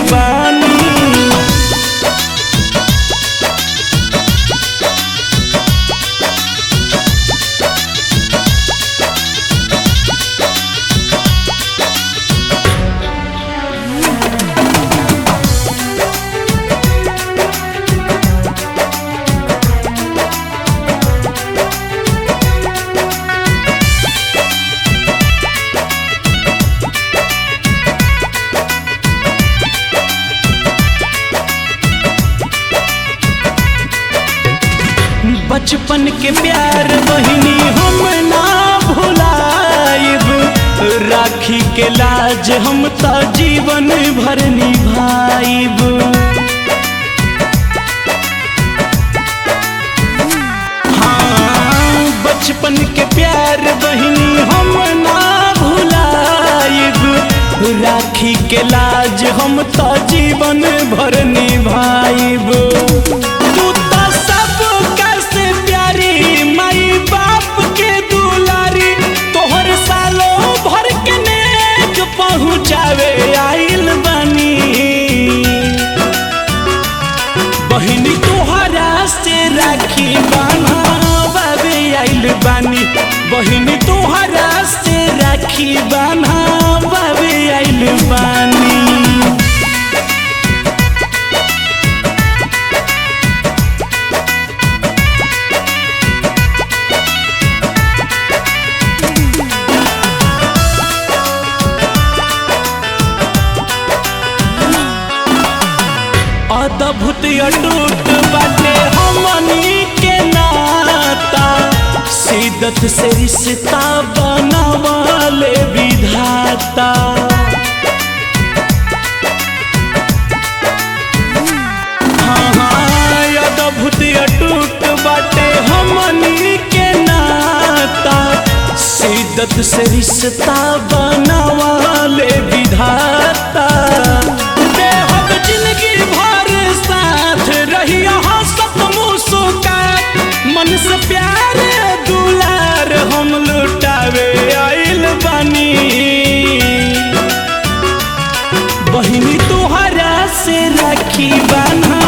बानी बचपन के प्यार बहिनी हम ना भुलाइब राखी के लाज हम तो जीवन भर निभाइब हाँ बचपन के प्यार बहिनी हम ना भुलाइब राखी के लाज हम तो जीवन भर निभाइब तू तो सब कैसे प्यारी माई बाप के दुलारी तोहर सालों भर के नेक पहुँचावे आइल बनी बहिनी तोहरा से राखी बान्हावे आइल बानी बहिनी तोहरा से राखी बान्हावे आइल बानी अद्भुत अटूट बाटे हमनी के नाता सिदत से रिश्ता बनावले विधाता हाँ, हाँ, अद्भुत अटूट बाटे हमनी के नाता सिदत से रिश्ता बनावले विधाता बेहद जिंदगी भर साथ रही हंसत मुस्कात मन से प्यार दुलार हम लुटावे आइल बानी बहिनी तोहरा से राखी बान्हा